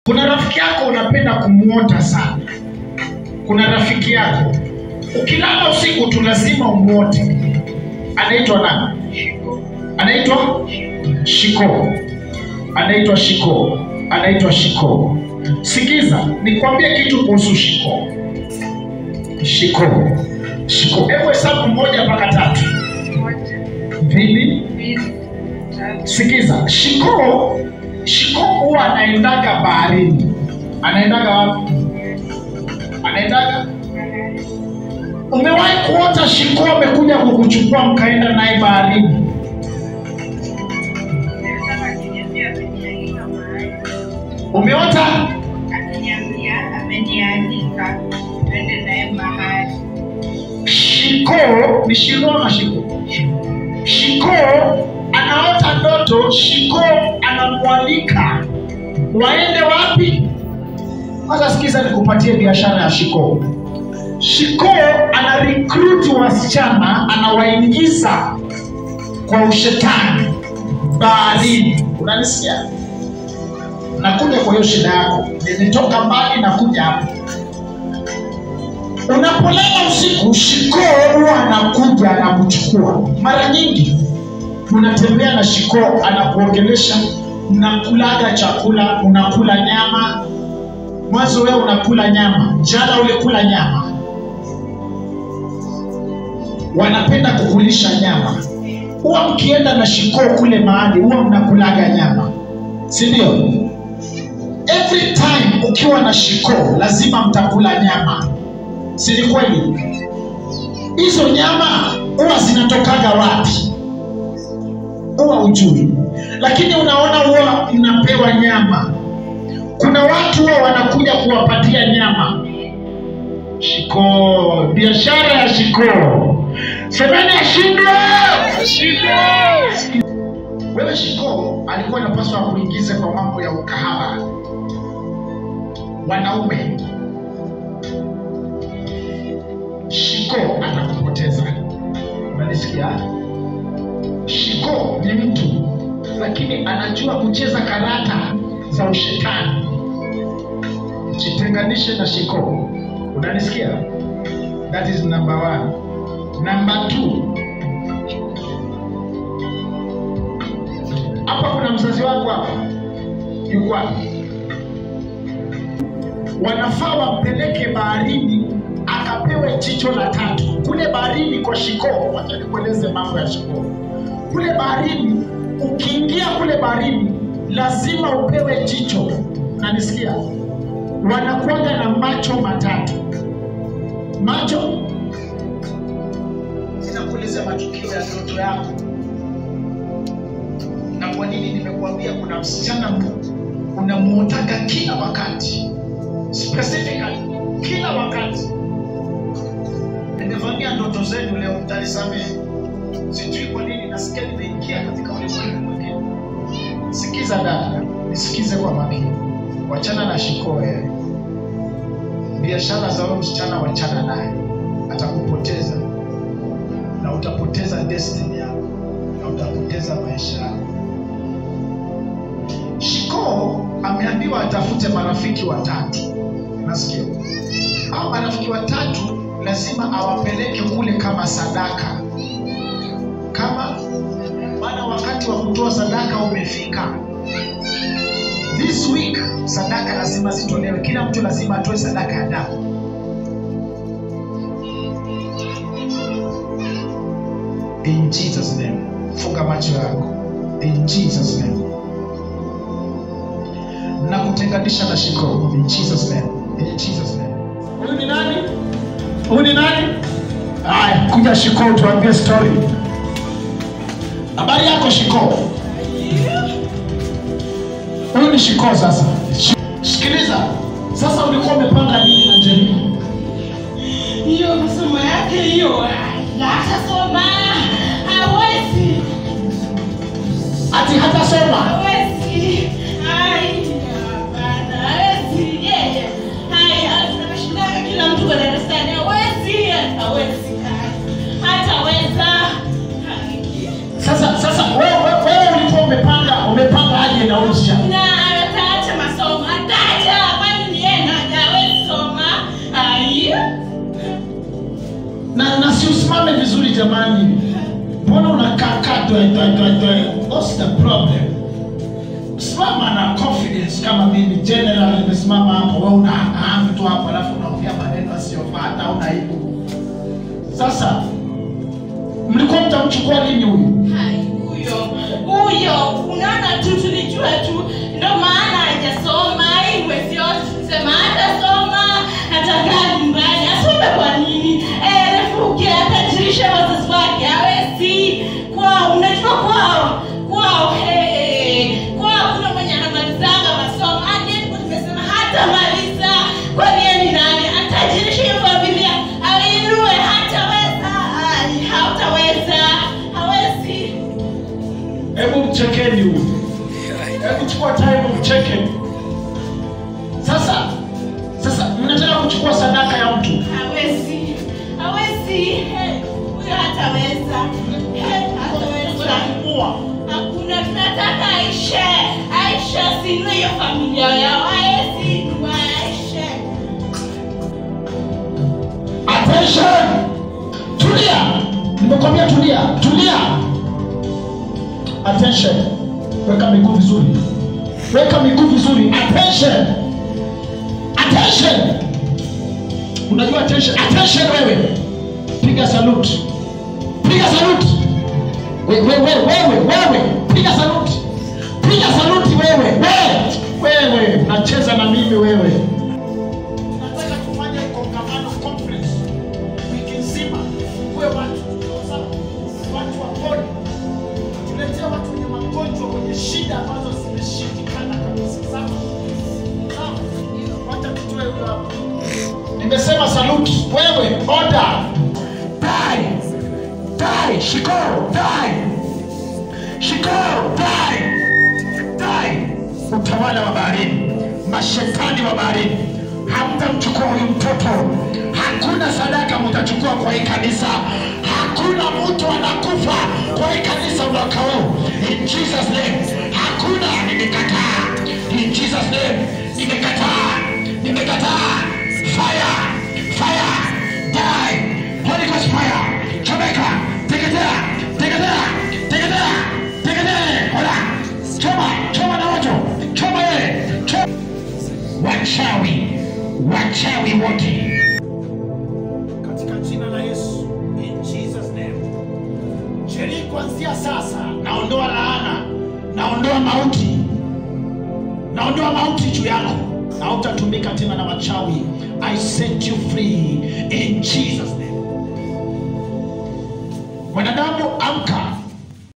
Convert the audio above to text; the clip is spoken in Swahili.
kuna rafiki yako unapenda kumwota sana kuna rafiki yako ukilala usiku tu lazima umwote anaitwa nani anaitwa shiko anaitwa shiko anaitwa shiko sikiza nikwambie kitu kuhusu shiko shiko shiko hebu hesabu moja mpaka tatu mbili sikiza shiko shiko huwa anaendaga baharini anaendaga wapi anaendaga umewahi kuota shiko amekuja kukuchukua mkaenda naye baharini umeota shiko ni shiro ama shiko shiko anaota ndoto shiko anamwalika waende wapi kwanza sikiza nikupatie biashara ya shiko shiko ana recruit wasichana anawaingiza kwa ushetani baharini unanisikia nakuja kwa hiyo shida yako nimetoka mbali nakuja hapa unapolala usiku shikoo huwa anakuja anakuchukua mara nyingi unatembea na shikoo anakuongelesha mnakulaga chakula unakula nyama mwanzo wewe unakula nyama jana ulikula nyama wanapenda kukulisha nyama huwa mkienda na shikoo kule mahali huwa mnakulaga nyama si ndio every time ukiwa na shikoo lazima mtakula nyama si ni kweli hizo nyama huwa zinatokaga wapi huwa ujui lakini unaona huwa mnapewa nyama kuna watu huwa wanakuja kuwapatia nyama shikoo biashara ya shikoo semeni ashindwe wewe shikoo alikuwa anapaswa kuingize kwa mambo ya ukahaba wanaume shiko atakupoteza unanisikia shiko ni mtu lakini anajua kucheza karata za ushetani jitenganishe na shiko unanisikia that is number one number two hapa kuna mzazi wangu hapa yuko wapi wanafaa wampeleke baharini akapewe jicho la tatu kule baharini kwa shikoo wacha nikueleze mambo ya shikoo kule baharini ukiingia kule baharini lazima upewe jicho nanisikia wanakuaga na macho matatu macho inakueleza matukio ya ndoto yako na kwa nini nimekuambia kuna msichana mmoja unamuotaga kila wakati specifically kila wakati nimevamia ndoto zenu leo mtanisamehe sijui kwa nini nasikia nimeingia katika ulimwengu mwingine sikiza dada nisikize kwa makini wachana na shikoe biashara za huyo msichana wachana naye atakupoteza na utapoteza destiny yako na utapoteza maisha yako shikoo ameambiwa atafute marafiki watatu nasikia hao marafiki watatu lazima awapeleke kule kama sadaka kama maana wakati wa kutoa sadaka umefika this week sadaka lazima zitolewe kila mtu lazima atoe sadaka ya damu in jesus name funga macho yako in jesus name na kutenganisha na shiko in jesus name in jesus name huyu ni nani huyu ni nani haya kuja shiko tuambie story habari yako shiko huyu ni shiko sasa Shi- sikiliza sasa ulikuwa umepanga nini na njeni hiyo masomo yake hiyo akasoma hawezi ati hatasoma hawezi Ai, hapana, hawezi yeye Ai, anashindaga kila mtu kwa darasani hawezi hawezi hataweza Ai. sasa sasa wewe wewe ulikuwa umepanga umepanga aje na huyu msichana na ataacha masomo ataacha usimame vizuri jamani mbona unakaakaa twe twe twe twe what's the problem simama na confidence kama mimi general nimesimama hapo wewe unahamu tu hapo alafu unaongea maneno asiyofaa hata una aibu sasa mlikuwa mtamchukua lini huyu Hai, huyo huyo unaona tu tulijua tu ndo maana hajasoma iwe sio tusema hatasoma atakaa nyumbani asome kwa nini Eh, refuge atajirisha wazazi wake awezi kwao unajua kwao kwao hey, kwao kuna mwenye anamalizanga masomo hadi tumesema hatamaliza kwani yeye ni nani atajirisha hiyo familia ainue hataweza Ai, hautaweza hawezi hebu mchekeni huyu hebu chukua time mcheke sasa sasa mnataka kuchukua sadaka ya mtu hawezi hawezi He, huyo hataweza He, hataweza Mua. hakuna tunataka aishe aishe asinue hiyo familia yao aezi aishe attention tulia nimekwambia tulia tulia attention weka miguu vizuri weka miguu vizuri attention attention unajua attention attention wewe piga salute piga salute wewe wewe wewe wewe piga salute piga salute wewe wewe wewe nacheza na mimi wewe nataka tufanye kongamano conference wiki nzima kuwe watu sawa, watu wapone tuletea watu wenye magonjwa wenye shida ambazo zimeshindikana kabisa sawa sawa wacha tutoe huyo hapo nimesema saluti wewe oda dai dai shikoo dai shikoo dai dai utawala wa baharini mashetani wa baharini hamtamchukua huyu mtoto hakuna sadaka mtachukua kwa hii kanisa hakuna mtu anakufa kwa hii kanisa mwaka huu in jesus name hakuna nimekataa in jesus name nimekataa nimekataa fire fire die holy ghost fire chomeka teketea teketea teketea teketea hola choma choma na moto choma yeye choma wachawi wachawi wote katika jina la yesu in jesus name sherii kuanzia sasa naondoa laana naondoa mauti naondoa mauti juu yako na hautatumika tena na wachawi i set you free in jesus name mwanadamu amka